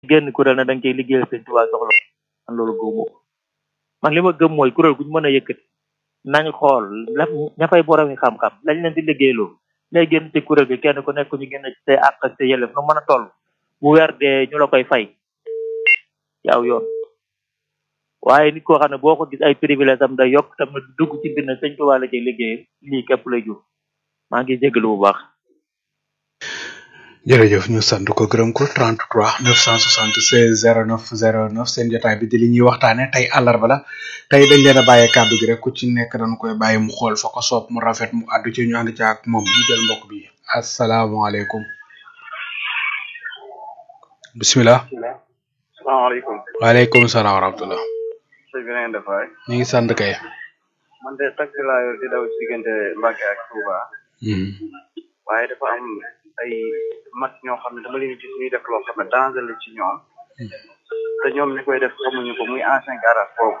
génn kuréel na da nga koy liggéeyal sëñ Tuubaa soxla man loolu gëmoo man li ma gëm mooy kuréel gu ñu mën a yëkkati nañ xool la ña fay boromi xam-xam lañ leen di liggéeyloo lay génn ci kuréel gi kenn ku nekk ñu génn ci say àq ak say yelleef nu mën a toll bu weer dee ñu la koy fay yaaw yoon waaye nit koo xam ne boo ko gis ay privilège am day yokk tamit dugg ci biir na sëñ Tuubaa la cay liggéey lii képp lay jur maa ngi jégalu bu baax jërëjëf ñu sant ko gërëm ko 33 976 09 09 seen jotaay bi di li ñuy waxtaane tey àllarba la tey dañ leen a bàyyee kàddu gi rek ku ci nekk dañ koy bàyyi mu xool fa ko soob mu rafet mu àddu ci ñu ànd ci ak moom ñu jël mbokk bi asalaamaaleykum bisimilah salaamaaleykum. waaleykum salaam wa rahmatullah sëñ bi na ngeen def waay. ñu ngi sant kay man de taxi laa yor di daw ci diggante Mbacke ak Touba. waaye dafa am ay mag ñoo xam ne dama leen gis ñuy def loo xam ne danger la ci ñoom. te ñoom ñi koy def xamuñu ko muy ancien garage boobu.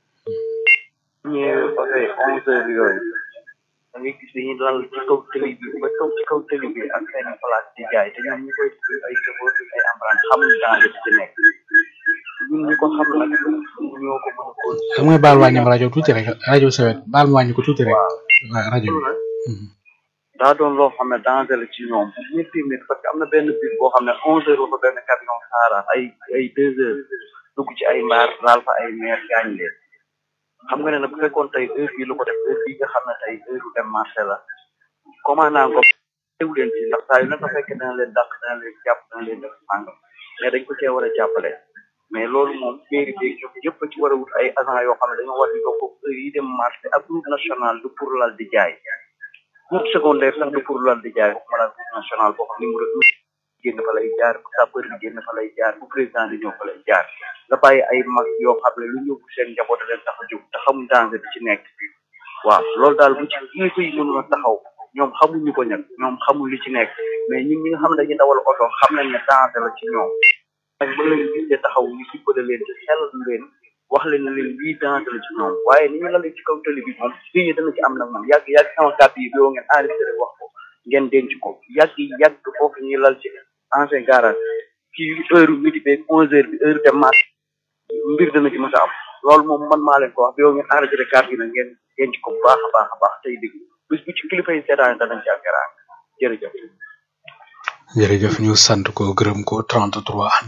ñu passé onze heures yooyu. da ngay gis dañuy lal ci kaw tëli bi ba kaw ci kaw tëli bi ak seen place di jaay te ñoom ñi koy def ay chauffeur ay emprunté xamuñu danger bi ci nekk. ñun ñi ko xam nag ñoo ko mën a ko. xam nga baal wàññi rajo tuuti rek rajo sawet baal ma wàññi ko tuuti rek waaw rajo bi daa doon loo xam ne danger la ci ñoom ñetti nit parce que am na benn bus boo xam ne onze heures ba benn camion saara ay ay deux heures dugg ci ay mbaar laal fa ay meer gaañ leen xam nga ne nag bu fekkoon tey heure bii lu ko def heure bii nga xam ne tey heure u dem marché la commandant ko teew leen ci ndax saa yu nag fekkee dana leen dàq dana leen jàpp dana leen def sàngam mais dañ ko cee war a jàppale mais loolu moom mairie bi ñoom yëpp ci war a wut ay agent yoo xam ne dañoo war di ko heure yi dem marché ak route nationale du pour lal di jaay route secondaire sax du pour lal di jaay waxuma la route nationale boo xam numéro un génn fa lay jaar bu sapeur bi génn fa lay jaar bu président di ñëw fa lay jaar nga bàyyi ay mag yoo xam ne lu ñëw seen njaboot leen tax a jóg te xamuñ danger bi ci nekk waaw loolu daal bu ci kilifa yi mënul a taxaw ñoom xamuñu ko ñag ñoom xamuñ li ci nekk mais ñun ñi nga xam ne dañuy dawal oto xam nañ ne danger la ci ñoom ak ba leen gisee taxaw ñu dimbale leen ci xel leen wax leen ne leen lii danger la ci ñoom waaye ni ñu lalee ci kaw télé bi moom fii ñi dana ci am nag moom yàgg yàgg sama kàddu yi boo ngeen enregistré wax ko ngeen denc ko yàgg yàgg foofu ñuy lal ci ancien garage ci heure midi beeg onze heures bi heure dem marché mbir dana ci mës a am loolu moom man maa leen ko wax boo ngeen enregistré kàddu yi nag ngeen denc ko bu baax a baax a baax tey déglu bis bu ci kilifa yi seetaan danañ ci am garaan jërëjëf jërëjëf ñu sant ko gërëm ko 33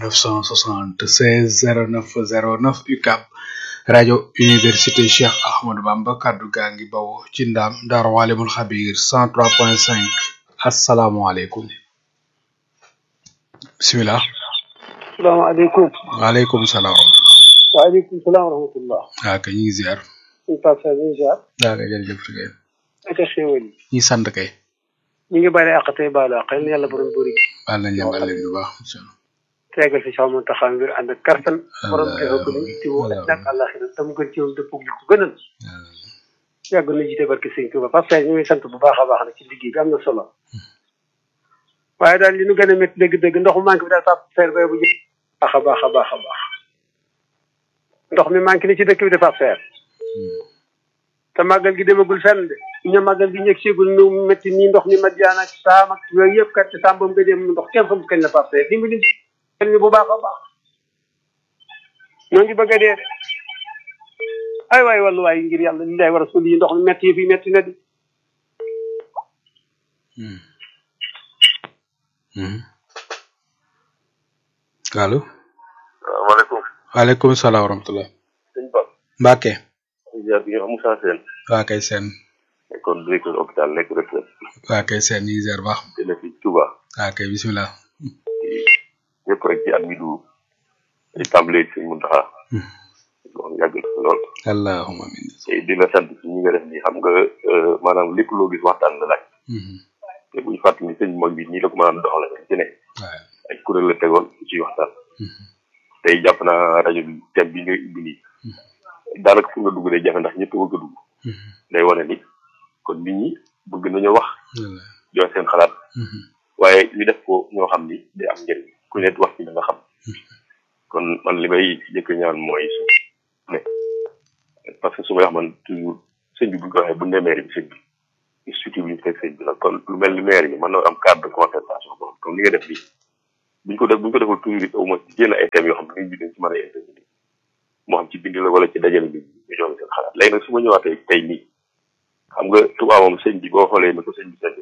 976 09 09 UCAB rajo université Cheikh Ahmadou Bamba kaddu gaa ngi bawoo ci ndaam Daaru Alimul Xabir 103.5 asalaamaaleykum bisimilah. salaamaaleykum. waaleykum salaam wa rahmatulah. waaleykum salaam wa rahmatulah. waaw kay ñu ngi ziar. suñu Pape Sall ñu ngi ziar. waaw kay jërëjëf kay. naka xéwal yi. ñi sant kay. ñu ngi bari àq tey baalu àq yal na yàlla borom bëri. baal nañ leen baal leen bu baax incha allah. tegal fi sama taxaw ngir ànd ak kartan. borom Allah teewoo ko ni ci woo Allah. ak àllaxira tam gën ci woon dëpp li ko gënal. yàgg na jiite barke sëñ Tuuba Pape Sall ñu ngi sant bu baax a baax nag ci liggéey bi am na solo. waaye daal li nu gën a métti dëgg-dëgg ndox mu manqué bi daal Pape Sall bay bu jë baax a baax a baax a baax. ndox mi manqué ni ci dëkk bi de Pape Sall. te màggal gi demagul fenn de ñu màggal gi ñëg sigul nu métti nii ndox mi Madiane ak saam ak yooyu yëpp kat te sàmbam nga dem ndox kenn xamul kañ la Pape Sall dimbali ñu bu baax a baax ñoo ngi bëgg a dee de ay waay wàllu waay ngir yàlla li lay war a sul yi ndox mi métti yi fi métti na di allo. salaamaaleykum waaleykum salaam wa rahmatulah. sëñ Ba Mbacke. ziar bi Moussa Sène waa kay seen. nekkoon directeur hôpital nekk retraite waa kay seen ñu ngi ziar baax. jële fi Touba waa kay bisimilah. ñëpp rek ci at mi du di tàmbalee ci sëñ Muntaxa wax yàgg na lool allahumma amin. te di la sant ci ñi nga def nii xam nga euh, maanaam lépp loo gis waxtaan la laaj te buñu fàttali ni sëñ mag bi nii la ko mën a doxale ci ne waaw. ay kuréel la tegoon ci waxtaan tey jàpp naa rajo bi thème bi nga ubbi nii daanaka fu nga dugg day jafe ndax ñëpp bëgg a dugg day wane ni kon nit ñi bëgg nañu wax joxe seen xalaat waaye ñu def ko ñoo xam ni day am njëriñ ku nekk wax ci la nga xam kon man li may jëkk ñaan mooy su ne parce que su may wax man toujours sëñ bi bu ñu ko waxee bu ñu nee maire bi sëñ bi institut bi ñu fekk sëñ bi la kon lu mel ni maire bi mën na am cadre de concertation boobu comme li nga def bi buñ ko def buñ ko defal toujours it au moins génn ay thèmes yoo xam ne nit ñi dañ ci mën a intervenir moo xam ci bind la wala ci dajale bi ñu joxe seen xalaat léegi nag su ma ñëwaatee tey nii xam nga tubaab moom sëñ bi boo xoolee ni ko sëñ bi sëñ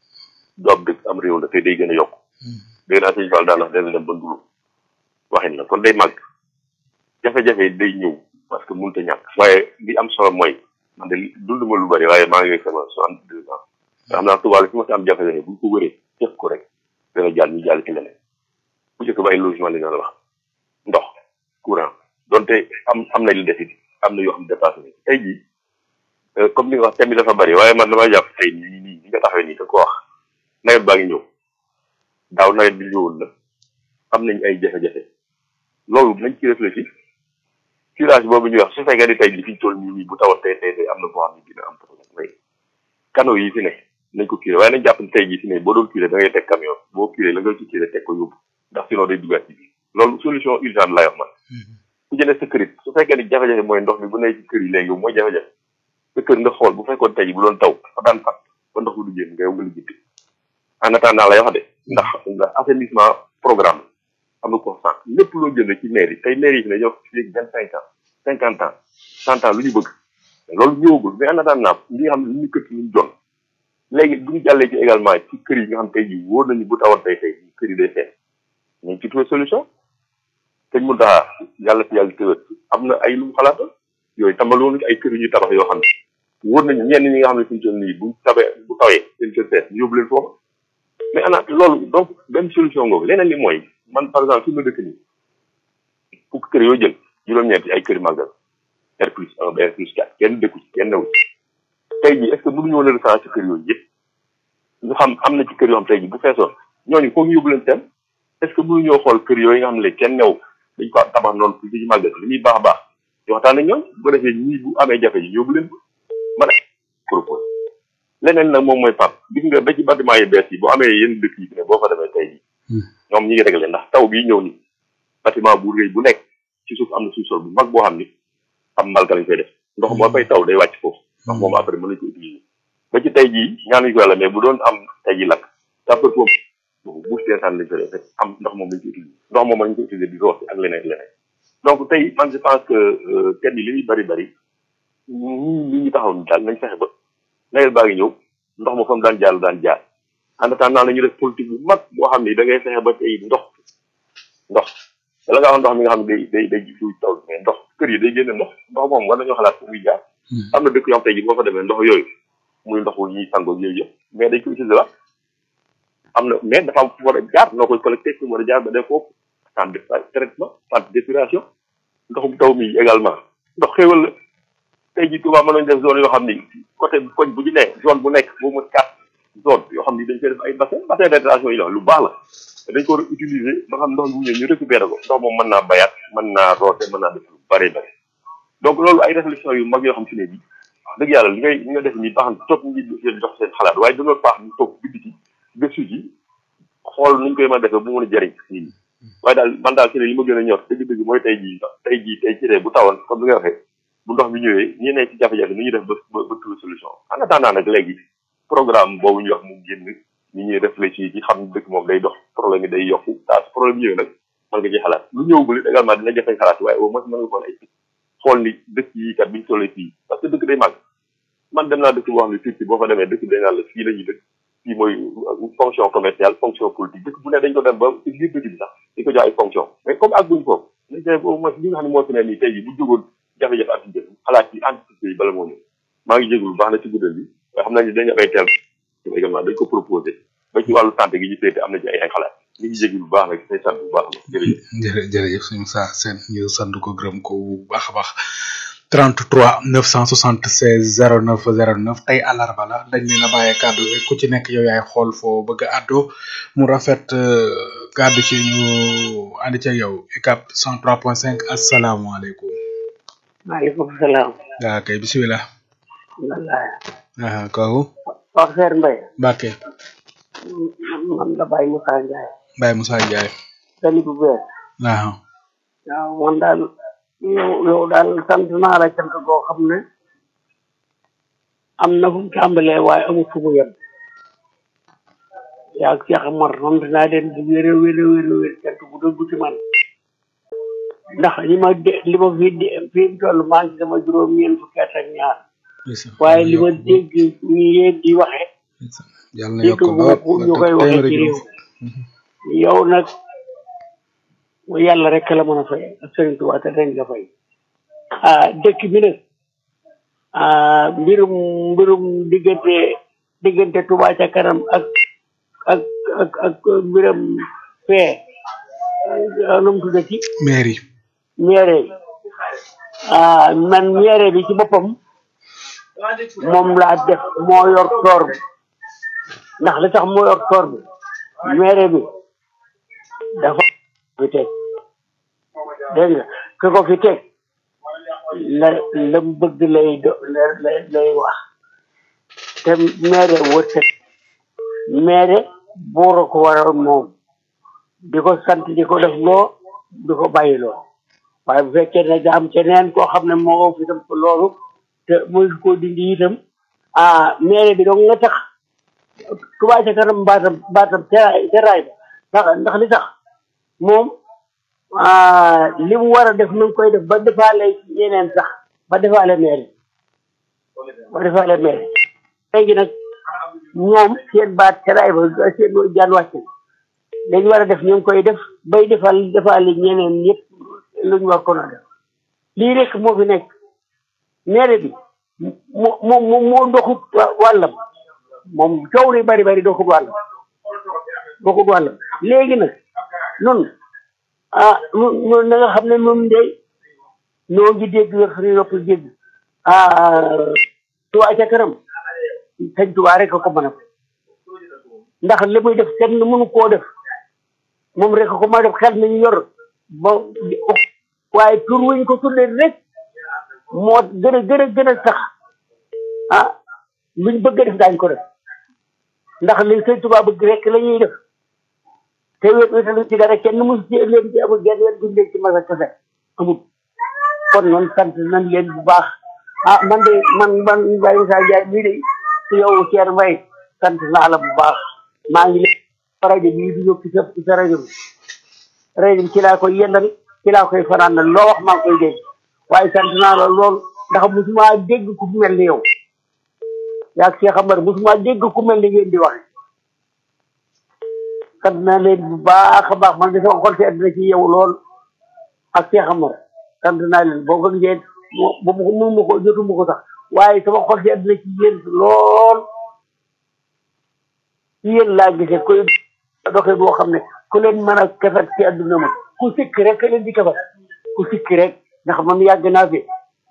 du ab dëkk am réew la te day gën a yokk dégg naa sëñ Fall daan wax dana dem ba ndulu waxin la kon day màgg jafe-jafe day ñëw parce que mënut a ñàkk waaye li am solo mooy man de dund ma lu bari waaye maa ngi sama soixante deux ans nga xam naa tubaab fi ma si am jafe-jafe bu ñu ko wëree def ko rek dana jàll ñu jàll ci leneen bu njëkk ba ay logement li nga wax ndox courant donte am am na li desit am na yoo xam ne dépassé nañ tey jii comme ni nga wax thème bi dafa bari waaye man damay jàpp tey nii nii ni nga taxawee nii da ko wax nawet baa ngi ñëw daaw nawet bi ñëwoon na am nañ ay jafe-jafe loolu nañ ci réfléchir curage boobu ñuy wax su fekkee ni tey jii fi ñu toll nii nii bu tawal tey tey am na boo xam ne dina am problème mais canaux yi fi ne nañ ko curé waaye nañ jàpp ne tey jii fi ne boo doon curé da ngay teg camion boo curé la nga ci curé teg ko yóbbu ndax sinon day duggaat ci biir loolu solution urgente lay wax man ku jëlee sa kërit su fekkee ni jafe-jafe mooy ndox mi bu nekk ci kër yi léegi mooy jafe-jafe sa kër nga xool bu fekkoon tey bu doon taw fa daan fat ba ndox bu du génn nga yow nga lijjanti en attendant lay wax de ndax ndax assainissement programme am na constant lépp loo jënd ci maire yi tey maire yi fi ne ñoo fi léegi vingt cinq ans cinquante ans cent ans lu ñu bëgg loolu ñëwagul mais en attendant li nga xam ne lu ñu kët lu ñu doon léegi bu ñu jàllee ci également ci kër yi nga xam tey jii wóor nañu bu tawoon tey tey kër yi day fees ñu ci trouvé solution teñ mu daa yàlla fi yàlla tëwët am na ay lu mu xalaata yooyu tambaloon ay kër yu ñu tabax yoo xam ne wóor nañu ñenn ñi nga xam ne fi ñu toll nii bu tabee bu tawee seen kër fees ñu yóbbu leen foofu mais ana loolu donc benn solution ngoogu leneen li mooy man par exemple fi ma dëkk nii fukk kër yoo jël juróom-ñeenti ay kër màggal R plus un ba R plus quatre kenn dëkku ci kenn newu ci tey jii est ce que mënuñu woon a recensé kër yooyu yëpp ñu xam am na ci kër yoo xam tey jii bu feesoon ñooñu foog ñu yóbbu leen seen est ce que mënuñoo xool kër yooyu nga xam ne léegi kenn new dañ ko tabax noonu pour ci màggal li muy baax a baax di waxtaan ak ñoom bu ko defee ñii bu amee jafe yi yóbbu leen ko man a propose leneen nag moom mooy pap gis nga ba ci bâtiment yi bees yi boo amee yenn dëkk yi ne boo fa demee tey jii ñoom ñi ngi réglé ndax taw bii ñëw ni bâtiment bu rëy bu nekk ci suuf am na suuf sol bu mag boo xam ni am mbalka lañ koy def ndox moo fay taw day wàcc foofu ndox moom après mën nañ ko utiliser ba ci tey jii ñaanuñu ko yàlla mais bu doon am tey jii lakk sapeur pompe boobu bouche d'incendie lañ koy def am ndox moom lañ ko utiliser ndox moom lañ ko utiliser di rooti ak leneen leneen donc tey man je pense que thème yi li muy bari bari ñii li ñu taxaw ni daal nañ fexe ba nawet baa ngi ñëw ndox ma fa mu daan jaar daan jaar en attendant la ñu def politique bu mag boo xam ni da ngay fexe ba tey ndox ndox bala nga wax ndox mi nga xam ne day day day jiw taw mais ndox kër yi day génne ndox ndox moom war nañoo xalaat fu muy jaar am na dëkk yoo xam tey ji boo fa demee ndox yooyu muy ndox wu ñuy sangoo yooyu yëpp mais dañ ko utiliser la am na mais dafa am fu war a jaar noo koy collecté fu war a jaar ba def foofu centre de traitement centre d'épuration ndoxum taw mi également ndox xéewal la tey ji Touba mën nañ def zone yoo xam ni côté koñ bu ñu nee zone bu nekk boo mën quatre zone yoo xam ni dañ koy def ay bassin bassin d'intention yi la lu baax la dañ ko war a utiliser ba xam ndox bu ñëw ñu récupérer ko ndox moom mën naa bayaat mën naa roote mën naa def lu bare bare donc loolu ay réflexion yu mag yoo xam si ne bi wax dëgg yàlla li ngay li nga def nii baax na toog ñi jox seen xalaat waaye dañoo baax ñu toog bind ci gëstu ji xool nuñ koy mën a defee bu mën a jëriñ nit ñi waaye daal man daal si ne li ma gën a ñor dëgg-dëgg mooy tey jii tey jii tey ci bu tawoon comme li nga waxee bu ndox mi ñëwee ñi ne ci jafe-jafe ni ñu def ba ba trouver solution en attendant nag léegi programme boobu ñu wax mu génn ñi ñuy réfléchir ci xam ne dëkk moom day dox problème yi day yokku daa su problème ñëwee nag mën nga ci xalaat lu ñëwagul it également dina jafe xalaat waaye au moins mën nga xool ay xool ni dëkk yi kat biñu tollee fii parce que dëkk day màgg man dem naa dëkk boo xam ne Turquie boo fa demee dëkk day naan la fii la ñuy dëkk fii mooy fonction commerciale fonction politique dëkk bu ne dañ ko dem ba ci biir dëkk bi sax di ko jox ay fonction mais comme ak buñ foofu nañ def au moins li nga xam ne moo fi ne nii tey jii bu jógoon jafe-jafe ak jëf xalaat ci entreprise yi bala moo ñëw maa ngi jégalu baax na ci guddal bi waaye xam naa ni dañu am ay terme également dañ ko proposé ba ci wàllu santé gi ñu féete am na ci ay ay xalaat ñu ngi jégalu bu baax nag say sant bu baax a baax jërëjëf jërë jërëjëf suñu saa seen ñu sant ko gërëm ko bu baax a baax 33 976 09 09 tey àllarba la dañ leen a bàyyee kàddu gi ku ci nekk yow yaay xool foo bëgg a àddoo mu rafet kàddu ci ñu ànd ci yow UCAB 103.5 asalaamaaleykum. maaleykum salaam. waaw kay bisimilah. wallaay. ah kooku. wax Seer Mbaye. Mbacke. man la Baye Moussa Ndiaye. Baye Moussa Ndiaye. tali bu bees. waaw. waaw man daal yow yow daal sant naa la cant goo xam ne am na fu mu tàmbalee waaye amul fu mu yem yaa ak Cheikh Amar moom dinaa leen di wér a wér a wér a wér cant bu dëggu ci man ndax li ma de li ma fi de fi mu toll maa ngi sama juróom ñeent fukki at ak ñaar waaye li ma dégg ñu yéen di waxe yàlla na dégg yokk bu ba ko ñu koy waxee ci réew yow nag yàlla rek la mën a fay ak Sëriñ Tuubaa te dañ la fay ah dëkk bi nag ah mbirum mbirum diggante diggante Tuubaa ca kanam ak ak ak ak mbiram fee nu mu tuddati mairie ñeere ah man ñeere bi ci boppam moom laa def moo yor toor bi ndax li tax moo yor toor bi ñeere bi dafa fi teg dégg nga ki ko fi teg la la mu bëgg lay do lay lay wax te meere wërsëg meere buur a ko waral moom di ko sant di ko def loo di ko bàyyi loo waaye bu fekkee ne da am keneen koo xam ne moo fi tam ko loolu te muy ko dindi itam ah meere bi dong nga tax Touba ca kanam baatam baatam teraay teraay ba ndax ndax li tax moom ah li mu war a def mu ngi koy def ba defaale yeneen sax ba defaale meere ba defaale meere léegi nag ñoom seen baat teraay ba seen jaan wàcc na dañu war a def ñu ngi koy def bay defal defaale ñeneen ñëpp lu ñu war ko na def lii rek moo fi nekk meere bi moo moo moo moo doxut wa- wàllam moom coow li bari bari doxut wàllam doxut wàllam léegi nag nun ah nun nun na nga xam ne nun de noo ngi dégg yor suñu nopp dégg ah Touba ca kanam sëñ Touba rek a ko mën a ndax li muy def kenn mënu koo def moom rek a ko mën a def xel nañu yor ba waaye tur wuñ ko tuddee rek moo gën a gën a gën a sax ah luñ bëgg a def daañu ko def ndax li sëñ Touba bëgg rek la ñuy def te wéet wéetalu ci dara kenn mosu ci leen ci amul genn wet guñ leen ci masa kese amul kon noonu sant nañ leen bu baax ah man de man man Baye Moussa Ndiaye mii de ci yow Thierno Mbaye sant naa la bu baax maa ngi leen rajo bii di yóbbu sa sa rajo bi rajo bi ci laa koy yendal ci laa koy fanaan na loo wax maa ngi koy dégg waaye sant naa la lool ndax musuma dégg ku mel ni yow yaa Cheikh Amar musuma dégg ku mel ni ngeen di waxe sant naa leen bu baax a baax man de sama xol sedd na ci yow lool ak Cheikh Amar sant naa leen boo ko ngeen ba mu mënu ma ko jotu ma ko sax waaye sama xol sedd na ci yéen lool ci yéen laa gisee koy doxee boo xam ne ku leen mën a kafat ci àdduna ma ku sikk rek ka leen di kafat ku sikk rek ndax man yàgg naa fi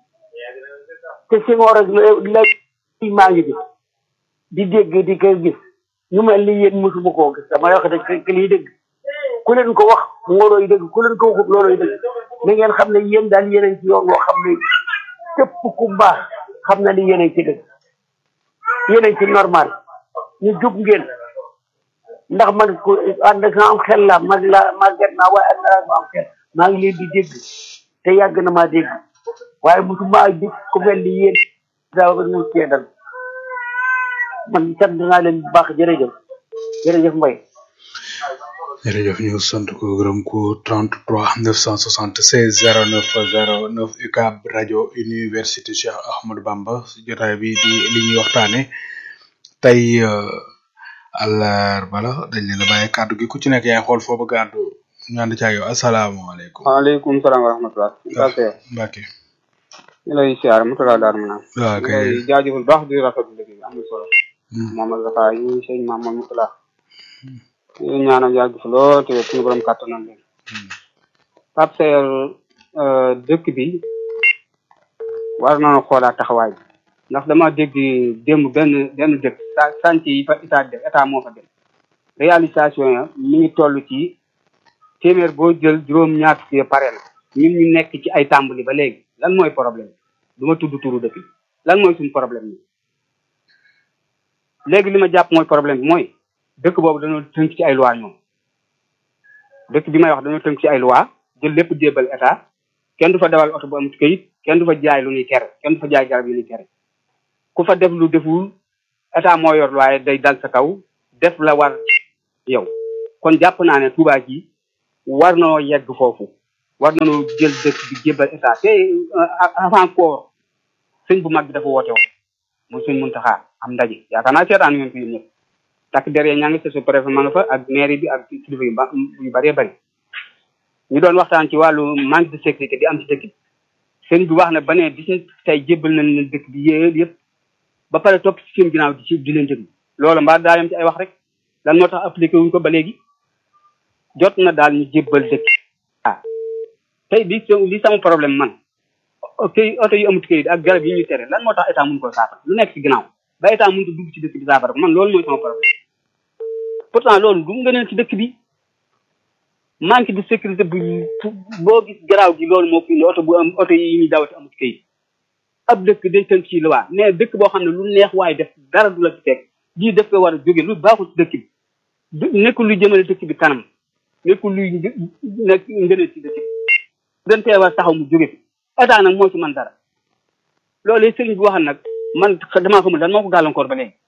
te si ngoor ak la maa ngi fi di dégg di ko gis ñu mel ni yéen mosuma koo gis dama wax rek que lii dëgg ku leen ko wax loolooy dëgg ku leen ko waxut loolooy dëgg na ngeen xam ne yéen daal yéen a ngi ci yoon woo xam ne képp ku baax xam na ni yéen a ngi ci dëgg yéen a ngi ci normal ñu jub ngeen ndax man ku ànd ak am xel la mag la màgget naa waaye ànd ak am xel maa ngi leen di dégg te yàgg na maa dégg waaye mosuma gis ku mel ni yéen daa ba ñu cee dal man sant naa leen bu baax jërëjëf jërëjëf Mbaye jërëjëf ñu sant ko gërëm ko 33 976 09 09 UCAB rajo université Cheikh Ahmadou Bamba jotaay bi di li ñuy waxtaane tey àllarba la dañ leen a bàyyi kàddu gi ku ci nekk yaay xool foo bëgg a àddu ñu ànd ci ak yow asalaamaaleykum. waaleykum salaam wa rahmatulah. Mbacke Mbacke. ñu lay siyaar mu tala daar maanaam. waaw ñu kay lay jaajëfal baax di rafetlu liggéey bi am na solo. Mamadou Rafa yi sëñ Mamadou Moutala. ñu ñaanal yàgg fi lool te suñu borom kàttanal leen. Pape Seye dëkk bi war nañu xoolaat taxawaay bi ndax dama dégg démb benn benn dëkk sa chantier yi fa état def état moo fa def réalisation ya mi ngi toll ci téeméer boo jël juróom ñaar fukki ya pare na ñun ñu nekk ci ay tàmbali ba léegi lan mooy problème du ma tudd turu dëkk bi lan mooy suñu problème bi léegi li ma jàpp mooy problème bi mooy dëkk boobu dañoo tënk ci ay loi ñoom dëkk bi may wax dañoo tënk ci ay loi jël lépp jébbal état kenn du fa dawal oto bu amut kayit kenn du fa jaay lu ñuy tere kenn du fa jaay garab yu ñuy tere ku fa def lu deful état moo yor waaye day dal sa kaw def la war yow kon jàpp naa ne Touba ji war noo yegg foofu war nañoo jël dëkk bi jébbal état te avant koor sëñ bu mag bi dafa woote woon mu sëñ Muntaxa am ndaje yaakaar naa seetaan ngeen ko yéen ñëpp takk derrière ñaa ngi sous préfet ma nga fa ak mairie bi ak kilifa yu ba yu bëree bëri ñu doon waxtaan ci wàllu manque de sécurité bi am ci dëkk bi sëñ bi wax na ba ne bis tey jébbal nañ leen dëkk bi yéen yëpp ba pare topp ci seen ginnaaw di ci di leen déglu loolu mbaa daa yem ci ay wax rek lan moo tax appliqué wuñ ko ba léegi jot na daal ñu jébbal dëkk ah tey li li sama problème man këy oto yu amut këyit ak garab yi ñu tere lan moo tax état mun koo saafara lu nekk ci ginnaaw ba état mënut a dugg ci dëkk bi saafara ko man loolu mooy sama problème pourtant loolu du ngëneel ci dëkk bi manque de sécurité bu boo gis garaaw gi loolu moo fi indi oto bu am oto yi ñuy dawati amut këyit ab dëkk day tënk ci loi mais dëkk boo xam ne lu neex waaye def dara du la ci fekk lii def ko war a jóge lu baaxul ci dëkk bi nekkul luy jëmale dëkk bi kanam nekkul luy nekk ngëneel ci dëkk bi gën tee war taxaw mu jóge fi état nag moo ci man dara loolu sëriñ bi waxal nag man damaa xamul lan moo ko gàllankoor ba léegi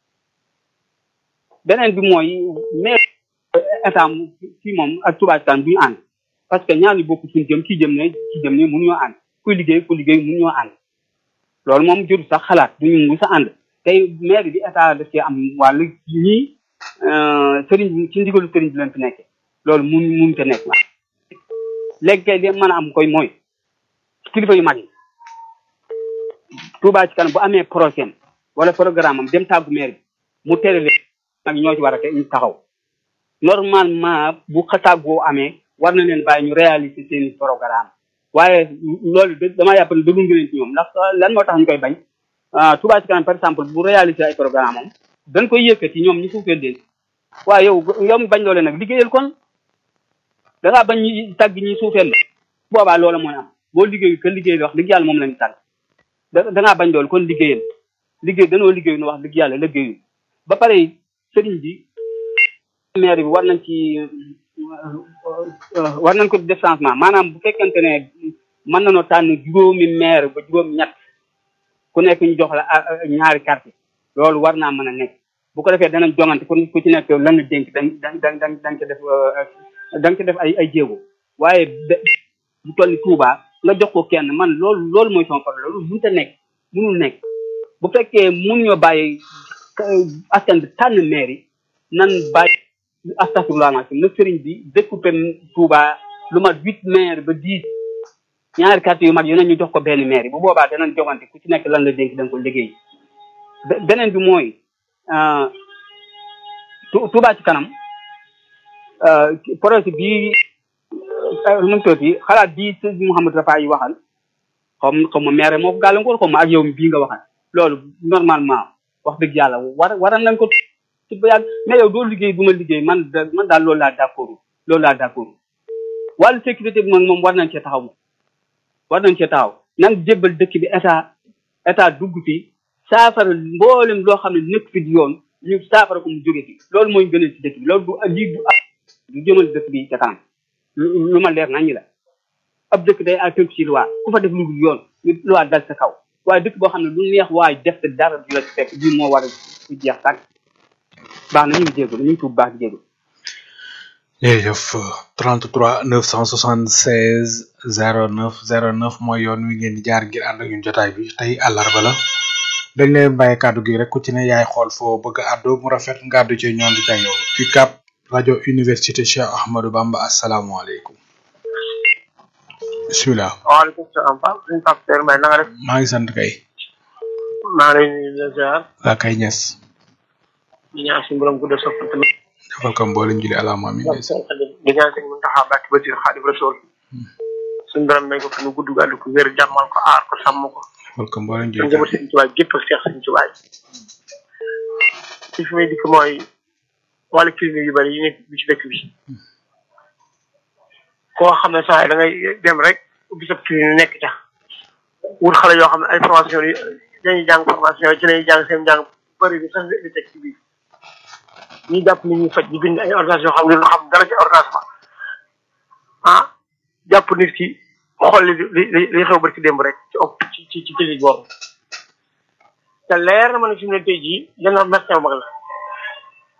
beneen bi mooy mais état fii moom ak Touba Ca Kanam du ñu ànd parce que ñaar ñu bokk suñu jëm kii jëm ne kii jëm ne mënuñoo ànd kuy liggéey ku liggéey mënuñoo ànd loolu moom jëru sax xalaat duñu mu sa ànd tey maire bi état daf cee am wàllu ñii sëriñ bi ci ndigalu sëriñ bi leen fi nekkee loolu mun mun te nekk léegi kay li mën a am koy mooy kilifa yu mag yi Touba Ca Kanam bu amee projet wala programme am dem tàggu maire bi mu tere leen nag ñoo ci war a te ñu taxaw normalement bu xatàggoo amee war na leen bàyyi ñu réaliser seen programme waaye loolu damaa yàpp ne dëggu ngeen ci ñoom ndax lan moo tax ñu koy bañ Touba Ca Kanam par exemple bu réaliser ay programme am dañ koy yëkkati ñoom ñu suufeel leen waaye yow yow mi bañ loole nag liggéeyal kon da ngaa bañ ñu tàgg ñi suufeel la boobaa loola mooy am boo liggéeyu que liggéey wax dëgg yàlla moom lañu tàgg da da ngaa bañ loolu kon liggéeyal liggéey danoo liggéeyu nu wax dëgg yàlla liggéeyu ba pare sëriñ bi maire bi war nañ ci war nañ ko def changement maanaam bu fekkente ne mën nañoo tànn juróomi maire ba juróom ñett ku nekk ñu jox la ñaari carte loolu war naa mën a nekk bu ko defee danañ jongante ku ku ci nekk lan la dénk dañ dañ dañ dañ dañ ko def dañ ko def ay ay jéego waaye bu toll ni Touba nga jox ko kenn man loolu loolu mooy sama problème loolu mënut a nekk mënul nekk bu fekkee mun ñoo bàyyi askan bi tànn maire yi nan bàyyi astafurlah na sëriñ bi découpé Touba lu mat huit maire ba dix ñaari carte yu mag yu ne ñu jox ko benn maire yi bu boobaa danañ jogante ku ci nekk lan la dénk da nga ko liggéey beneen bi mooy Touba Ca Kanam projet bii nu mu tuddati xalaat bii sëñ Mouhamadou Rafa yi waxal xaw ma xaw ma maire moo ko gàllankoor xaw ma ak yow bii nga waxal loolu normalement wax dëgg yàlla war waral nañ ko ci ba yàgg mais yow doo liggéey bu ma liggéey man man daal loolu laa d'accord loolu laa d'accord wàllu sécurité bi moom moom war nañ cee taxaw moom war nañ cee taxaw nan jébbal dëkk bi état état dugg fi saafara mboolem loo xam ne nekk fi di yoon ñu saafara ko mu jóge fi loolu mooy gënal ci dëkk bi loolu du lii du ab du jëmal dëkk bi ca kanam lu ma leer nañ la ab dëkk day a tënk ci loi ku fa def lu dul yoon ñu loi dal sa kaw waaye dëkk boo xam ne lu neex waaye def te dara du la ci fekk bii moo war a su jeex tàkk baax na ñu ngi jégalu ñu ngi tuub baax di jégalu jërëjëf 33 976 09 09 mooy yoon wi ngeen di jaar ngir ànd ak ñun jotaay bi tey àllarba la dañ leen bàyyi kàddu gi rek ku ci ne yaay xool foo bëgg a àddu mu rafet nga àddu ci ñoom di yow UCAB rajo université Cheikh Ahmadou Bamba asalaamaaleykum bisimilah. waaleykum salaam Pape suñu Pape Seydou Mbaye na nga def. maa ngi sant kay. maa ngi lay nuyu di la ziar. waa kay ñes. di ñaan suñu borom guddal sa fan tamit. defal ko mboolem julli alaama amiin di ñaan sëñ Muntaxa Mbàkke Basiir Xaadim Rasuul. suñu borom may ko fi mu gudd gàllu ko wér jàmmal ko aar ko sàmm ko. defal ko mboolem suñu julli njaboot sëñ Tuubaa gépp ak seex sëñ Tuubaa ci fi may dikk mooy wàllu clinique yu bari yi nekk bi ci dëkk bi. koo xam ne saa yi da ngay dem rek ubbi sa clinique nekk ca wut xale yoo xam ne ay formation yi dañuy jàng formation ci lañuy jàng seen jàng bëri bi sax di teg ci biir ñuy jàpp nit ñi faj di bind ay ordonnance yoo xam ne lu xam dara ci ordonnance ba ah jàpp nit ki xool li li li xew bari ci démb rek ci op ci ci ci clinique boobu te leer na ma ne fi mu ne tey jii dana médecin bu mag la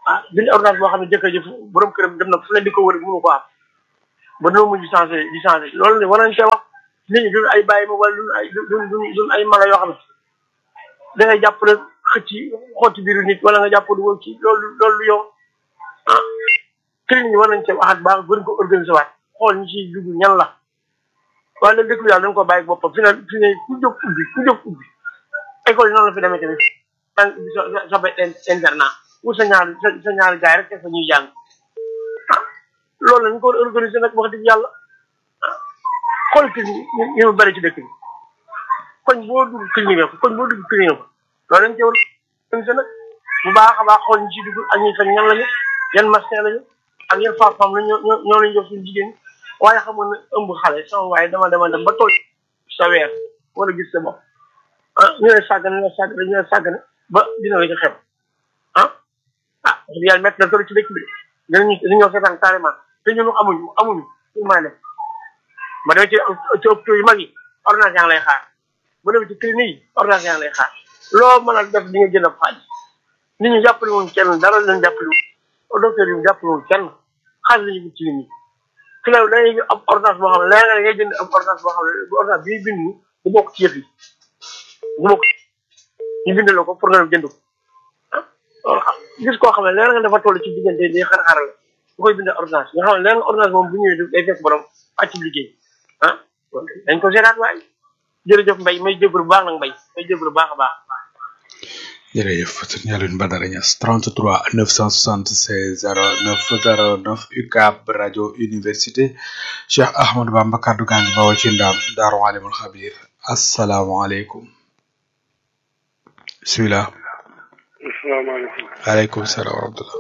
ah bind ordonnance boo xam ne jëkkër ji fu- borom këram dem na fu leen di ko wër mënu ko am ba dina mujj changé di changé loolu ne war nañ cee wax nit ñi duñ ay bàyyi ma wala duñ ay duñ duñ duñ ay mala yoo xam ne da ngay jàpp rek xëcc xotti biiru nit wala nga jàpp dugal ci loolu loolu lu yow ah clinique yi war nañ cee waxaat baax gën ko organisé waat xool ñi ciy dugg ñan la waaye nag dëkk bi daal dañ ko bàyyi boppam fi ne fi ne ku jóg ubbi ku jóg ubbi école yi noonu la fi demee tamit da nga ubbi sa sa sa benn internat wut sa ñaari sa sa ñaari gaay rek fa ñuy jàng ah loolu lañ ko war a organisé nag wax dëgg yàlla ah xool clinique ñu ñu mu bëri ci dëkk bi koñ boo dugg clinique ko koñ boo dugg clinique ko loolu lañ ci war a organisé nag bu baax a baax xool ñu ciy dugg ak ñuy fan ñan lañu yan mastin lañu ak yan femme-femme la ñoo ñoo ñoo lañ jox suñu jigéen ñi waaye xam nga ne ëmb xale sama waaye dama dama dem ba tool sa weer wala gis sa bopp ah ñu ne sàggane ñu ne sàggane ñu ne sàggane ba dina la ci xew ah ah wax dëgg yàlla métti na toll ci dëkk bi de dinañu dinañoo seetaan carrément te ñun amuñu amuñu suñu maa def ba demee ci ci hôpitaux yu mag yi ordonnance yaa ngi lay xaar ba demee ci clinique yi ordonnance yaa ngi lay xaar loo mën a def di nga jënd ab xaalis nit ñi jàppale wuñ kenn dara lañ jàppale wuñ docteur yi jàppale wuñ kenn xaalis la ñu ci nit ñi fi la da ngay am ordonnance boo xam ne léeg nga ngay jënd am ordonnance boo xam ne bu ordonnance bii bind ni du bokk ci yëf yi du bokk ñu bind la ko pour nga dem jënd ko ah gis koo xam ne léeg nga dafa toll ci diggante di xar-xaral bu koy bind ordonnance nga xam ne léeg nga ordonnance moom bu ñëwee day fekk borom wàcc liggéey ah dañ ko seetaat waay jërëjëf mbay may jégalu bu baax nag mbay may jégalu bu baax a baax jërëjëf sëñ Alioune Badara Niass 33 976 09 09 UCAB rajo université Cheikh Ahmadou Bamba kaddu gaa ngi bawoo ci ndaam Daaru Alimul Xabir asalaamaaleykum bisimilah asalaamaaleykum waaleykum salaam wa rahmatulah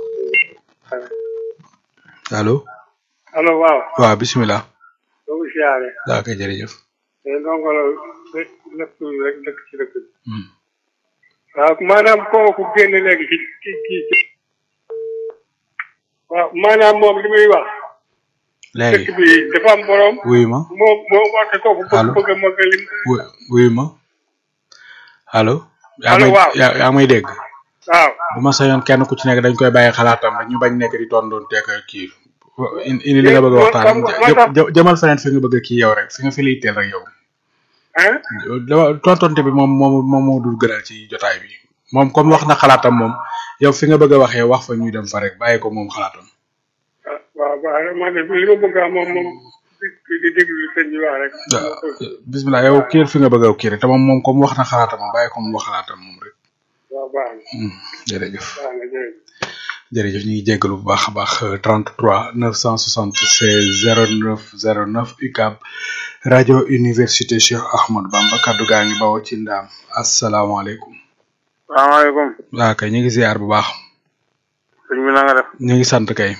allo allo waaw waaw bisimilah doogu siyaare daa koy jërëjëf te ndongo la dëkk dëkk rek dëkk ci dëkk bi Hmm. waaw maanaam kooku génn léegi ci ci ci ci waaw maanaam moom li muy wax léegi dëkk bi dafa am borom wuyu ma moom moo warte kooku Allo. bëgg bëgg a mag lim wu- wuyu ma allo yaa Allo, may waaw. yaa yaa may dégg waaw bu ma sañoon kenn ku ci nekk dañ koy bàyyi xalaatam rek ñu bañ nekk di tondoon teek kii indi indi li nga bëgg a waxtaan Xam nga- moo tax- jë- jëmal feneen fi nga bëgg a kii yow rek fi nga fi lay teel rek yow ah dama tontonte bi moom moom moom moo dul gënal ci jotaay bi moom comme wax na xalaatam moom yow fi nga bëgg a waxee wax fa ñuy dem fa rek bàyyi ko moom xalaatam waaw waaw man de li ma bëgg a moom moom di di déglu sëñ bi wax rek waaw bismillah yow kii fi nga bëgg a kii rek te moom moom comme wax na xalaatam moom bàyyi ko moom wax xalaatam moom rek waaw baax na Hmm, jërëjëf baax na jërëjëf jërëjëf ñu ngi jéggalu bu baax a baax euh, 33 976 09 09 UCAB rajo université Cheikh Ahmadou Bamba kaddu gaa ngi bawoo ci ndaam asalaamaaleykum salaamaaleykum waa kay ñu ngi ziar bu baax sëñ bi na nga def ñu ngi sant kay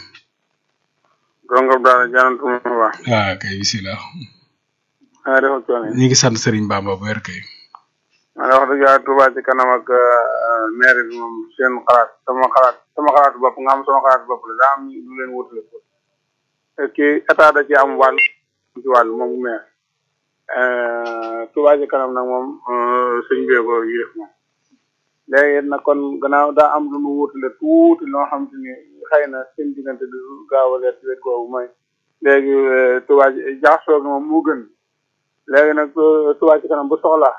dongob daal jaanantu ma baax waa kay bisimilah na nga def ak coono yi ñu ngi sant Serigne Bamba bu wér kay ma ne wax dëgg yàlla Touba ci kanam ak euh, maire bi moom seen xalaat sama xalaat sama xalaatu bopp nga am sama xalaatu bopp la daa am lu leen wutale ko kii état da ci am wàll ci wàll moom maire Euh, Touba ci kanam nag moom euh, sëñ bee ko yilif moom léegi nag kon gannaaw daa am lu nu wutale tuuti loo xam te ni xëy na seen diggante du gaaw a leer ci wet googu mooy léegi euh, Touba ci jaxasoo gi moom moo gën léegi nag euh, Touba ci kanam bu soxlaa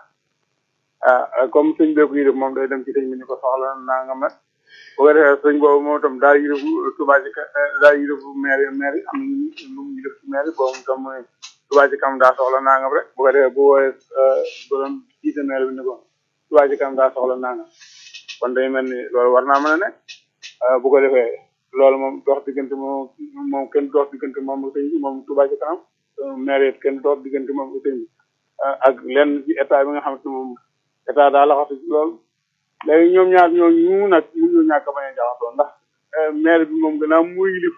ah comme sëñ bee ko yilif moom day dem ci sëñ bi ni ko soxla naa nga mat bu ko defee sëñ boobu moom itam daa yilifu Touba ci ka daa yilifu maire maire am na lu mu yilif ci maire boobu itam mooy Touba ci kanam daa soxla nangam rek bu ko defee bu woowee borom jiite maire bi ni ko Touba ci kanam daa soxla nangam kon day mel ni loolu war naa mën a nekk ah, bu ko defee loolu moom dox diggante moom moom kenn dox diggante moom ak sëñ bi moom Touba ci kanam maire it kenn dox diggante moom ak sëñ bi ah, ak lenn ci état bi nga xamante ne moom état daa laxatu ci loolu léegi ñoom ñaar ñoo ñu nag mu ñu ñàkk a bañ a jaxasoo ndax eh, maire bi moom gannaaw muy yilif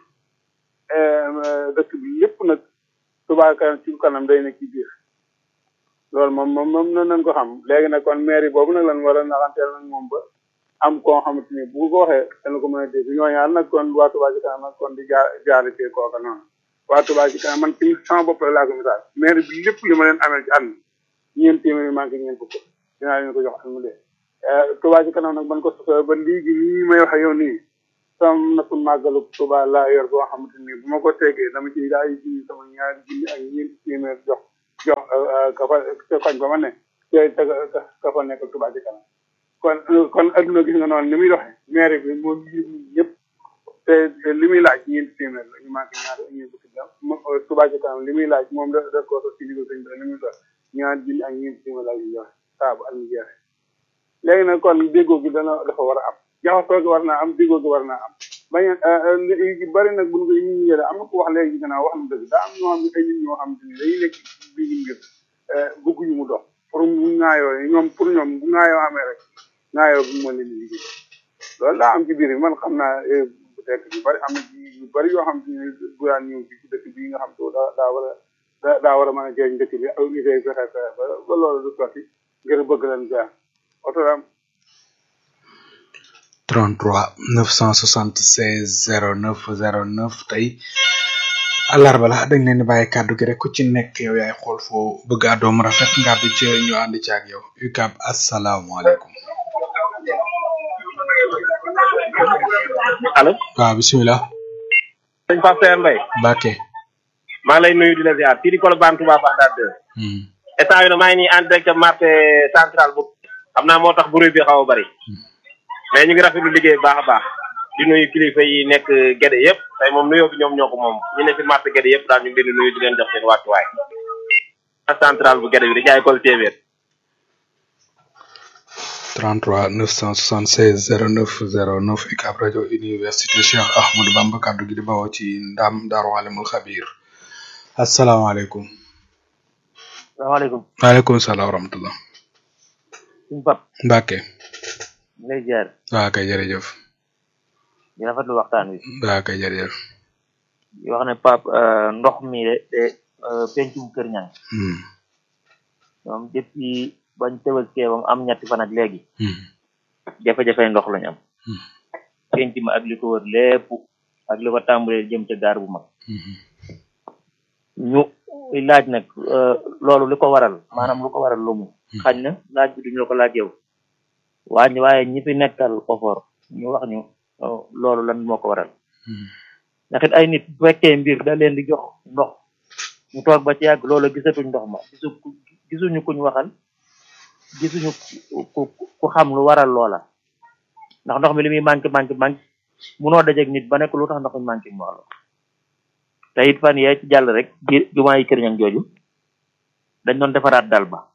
eh, dëkk bi lépp nag Touba kanam ci kanam day nekk ci biir loolu moom moom moom noonu nañ ko xam léegi nag kon maire boobu nag lan war a naxanteel nag moom ba am koo xamante ni bu ko waxee dana ko mën a dégg ñooñaar nag kon waa Touba ci kanam nag kon di jaar jaari ci kooka noonu waa Touba ci kanam man ci sama bopp la laa ko misaal maire bi lépp li ma leen amee ci at mi ñeent téeméeri manqué ñeent fukk dinaa leen ko jox at mu dee Touba ci kanam nag ban ko sosoo ba léegi nii may wax ak yow nii sama napp màggalu Tuuba laa yor boo xamante ni bu ma ko tegee dama ci daal di sama ñaari junni ak ñeent téeméer jox jox ka fa ca koñ ba ma ne te te ka fa nekk Tuuba ci kanam kon kon adduna gis nga noonu ni muy doxee maire bi moom ñëpp te li muy laaj ñeenti téeméer la ñu manqué ñaar ñeent fukki jam Tuuba ci kanam li muy laaj moom da da ko ci liggéey sëñ bi li muy dox ñaar junni ak ñeenti téeméer la ñu joxe saabu ak ñu jeexe léegi nag kon déggoo gi dana dafa war a am jaxasoo gi war naa am déggoo gi war naa am bañ bari nag buñ ko ñu ñu yële am na ko wax léegi gannaaw wax na dëgg daa am ñoo xam ne ay nit ñoo xam ne dañuy nekk bi ñu mbir bëgguñu mu dox pour mu ŋaayoo ñoom pour ñoom bu ŋaayoo amee rek ŋaayoo bi moo leen di liggéey loolu daa am ci biir bi man xam naa peut-être yu bari am na yu bari yoo xam ne bu daan ñëw fii ci dëkk bii nga xam te daa daa war a daa war a mën a jëriñ dëkk bi aw nit ay fexe fexe ba ba loolu du sotti ngir bëgg leen jaar oto daam 33 976 09 09 tey àllarba la dañ leen di bàyyi kàddu gi rek ku ci nekk yow yaay xool foo bëgg a doom rafet ngàddu ci ñu ànd ci ak yow UCAB asalaamaaleykum. allo. waaw bisimilah. sëñ Pape Seye Mbaye. Mbacke. maa ngi lay nuyu di la ziar fii di Colobane Touba Bagdad 2. instant yii nag maa ngi nii en direct marché central bu. xam naa moo tax bruit bi xaw a bari. mais ñu ngi rafetlu liggéey bu baax a baax. di nuyu kilifa yi nekk Gede yëpp tey moom nuyoo bi ñoom ñoo ko moom ñu ne ci marché Gede yëpp daal ñu ngi leen di nuyu di leen jox seen wàccuwaay. central bu Gede bi di jaay kol téeméer. 33 976 09 09 UCAB rajo université Cheikh Ahmadou Bamba kaddu gi di bawoo ci ndam Daaru Alimul Xabir. asalaamaaleykum. salaamaaleykum. waaleykum salaam wa rahmatulah. suñu pap Mbacke. lay jaar. waa kay jërëjëf. di rafetlu waxtaan wi. waa kay jërëjëf. di wax ne pap ndox mi de de pencum kër ñang ñoom depuis bañ tëbaskee bam am ñetti fan ak léegi. jafe-jafe ndox lañ am. penc ma ak li ko wër lépp ak li ko tàmbalee jëm ca gaar bu mag. ñu laaj nag loolu li ko waral maanaam lu ko waral lu mu. xañ na laaj bi duñu la ko laaj yow. waaye waaye ñi fi nekkal ofor ñu wax ñu loolu lan moo ko waral. ndax it ay nit bu fekkee mbir da leen di jox ndox ñu toog ba ci yàgg loola gisatuñ ndox ma gisu gisuñu kuñ waxal gisuñu ku ku xam lu waral loola ndax ndox mi li muy manqué manqué manqué munoo dajeeg nit ba nekk lu tax ndox mi manqué mu wax la te it fan yee ci jàll rek biir jumaa yi kër ñang jooju dañ doon defaraat dal ba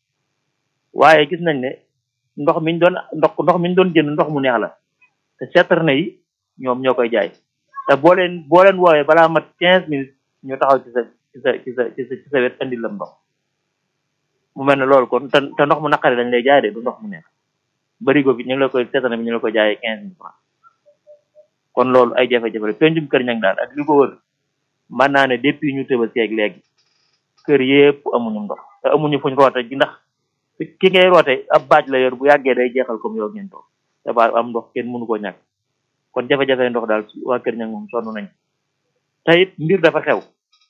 waaye gis nañ ne ndox miñ doon ndox ndox miñ doon jënd ndox mu neex la te citerne yi ñoom ñoo koy jaay te boo leen boo leen woowee balaa mat quinze minutes ñu taxaw ci sa ci sa ci sa ci sa ci sa wet andi la ndox mu mel ne loolu kon te te ndox mu naqari lañ lay jaay de du ndox mu neex barigo bi ñu ngi la koy citerne bi ñu la koy jaayee quinze mille francs kon loolu ay jafe-jafe la pencum kër ñang daal ak li ko wër mën naa ne depuis ñu tëbasee ak léegi kër yépp amuñu ndox te amuñu fuñ roote ji ndax ki ngay roote ab baaj la yor bu yàggee day jeexal comme yow ngeen toog te ba am ndox kenn mënu koo ñàkk kon jafe-jafe ndox daal waa kër ñang moom sonn nañ te it mbir dafa xew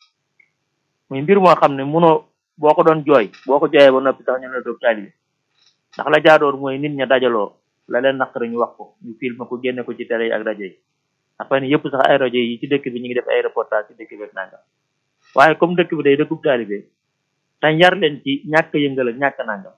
muy mbir moo xam ne munoo boo ko doon jooy boo ko jooyee ba noppi sax ñu ne doog taalibe ndax la jaadoor mooy nit ña dajaloo la leen naqari ñu wax ko ñu filmé ko génne ko ci télé yi ak rajo yi après yëpp sax ay rajo yi ci dëkk bi ñu ngi def ay reportage ci dëkk bi ak nangam waaye comme dëkk bi day dëkkub taalibe te njar leen ci ñàkk yëngal ak ñàkk nangam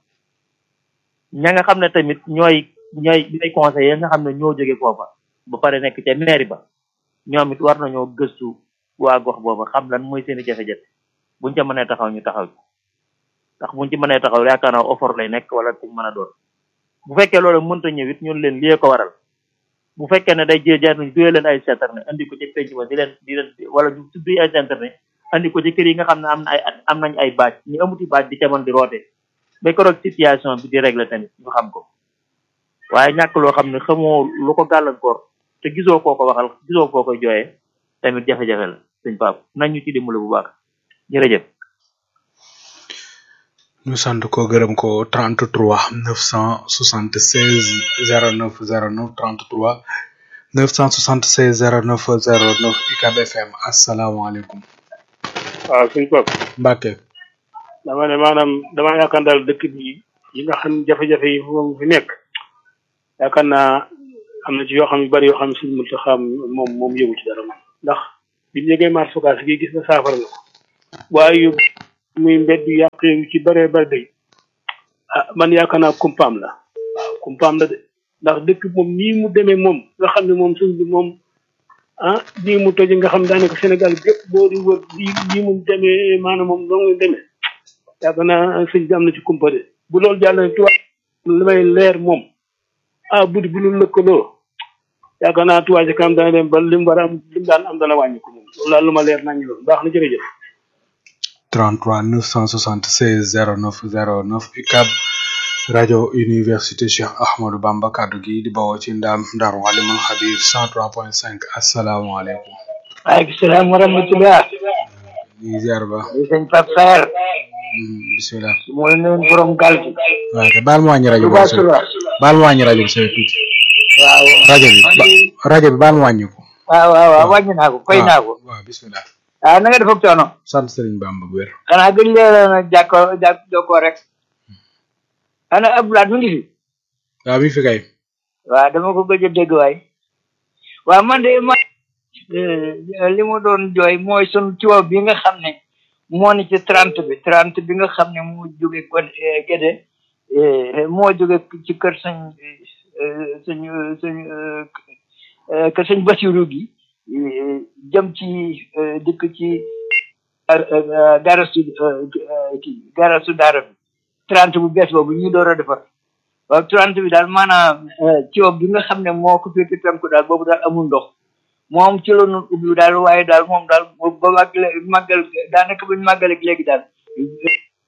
ña nga xam ne tamit ñooy ñooy ñooy conseillers nga xam ne ñoo jóge foofa ba pare nekk ca mairie ba ñoom it war nañoo gëstu waa gox booba xam lan mooy seeni jafe-jafe buñ ca mënee taxaw ñu taxaw ndax buñ ci mënee taxaw yaakaar naa offre lay nekk wala ku mën a doon bu fekkee loolu mënta ñëw it ñun leen lii ko waral bu fekkee ne day jee jaar nañ duyee leen ay citerne andi ko ci penc ba di leen di leen wala ñu tuddi ay citerne andi ko ci kër yi nga xam ne am na ay am nañ ay baaj ñu amuti baaj di ca mën di roote ba ko roog situation bi di régler tamit ñu xam ko waaye ñàkk loo xam ne xamoo lu ko gàllankoor te gisoo koo ko waxal gisoo koo koy jooyee tamit jafe-jafe la sëñ Pape nañ ñu ci dimbale bu baax jërëjëf. ñu sant ko gërëm ko 33 976 09 09 33 976 09 09 UCAB FM asalaamaaleykum. waaw suñ bopp Mbacke. dama ne maanaam dama yaakaar daal dëkk bi yi nga xam jafe-jafe yi moom fi nekk yaakaar naa am na ci yoo xam yu bari yoo xam ne suñu mënta xam moom moom yëgu ci dara moom ndax bi ñu yëgee marché Ocass gi gis na saafara na ko waaye yu muy mbedd yu yàq yu ci bëree bëri day ah man yaakaar naa kumpaam la waaw kumpaam la de ndax dëkk moom nii mu demee moom nga xam ne moom suñ bi moom ah nii mu toje nga xam daanaka Sénégal gépp boo di wër lii lii mu demee maanaam moom doo nga demee yaakaar naa sëñ bi am na ci kumpa de bu loolu jàll tubaab li may leer moom ah buddi bu ñu lëkkaloo yaakaar naa tubaab ci kanam dana dem ba lim war a am lim daan am dana wàññi ko moom loolu daal lu ma leer nañu loolu baax na jërëjëf 33 976 09 09 UCAB rajo université Cheikh Ahmadou Bamba kaddu gi di bawoo ci ndam Ndar Walimul Xabir 103.5 asalaamaaleykum. waaleykum salaam wa rahmatulah. ñu ngi ziar ba. di sëñ Pape Sarr. bisimilah. mooy nuyu borom gaal gi. waaw kay baal ma wàññi rajo bi. Touba Soura. baal ma wàññi rajo bi sa tuuti. waaw. rajo bi ba rajo bi baal ma wàññi ko. waaw waaw waaw wàññi naa ko koy naa ko. waaw bisimilah. ah na nga def ak coono. sant Serigne Bamba bu wér. xanaa gëj leen a jàkkoo jàkk jokkoo rek. ana Abdoulaye mu ngi fi. waaw mi fi kay. waaw dama ko gëj a dégg waay. waaw man de ma li ma doon jooy mooy sunu coow bi nga xam ne moo ni ci trente bi trente bi nga xam ne moo jóge kon Gédé moo jóge ci kër sëñ sëñ sëñ kër sëñ Basiru gi jëm ci dikk ci garasu kii garasu daara bi trente bu bees boobu ñu door a defar waaw trente bi daal maanaam coow bi nga xam ne moo ko féete penku daal boobu daal amul ndox moom ci la ñu ubbi daal waaye daal moom daal ba màggal màggal daanaka buñ màggal ak léegi daal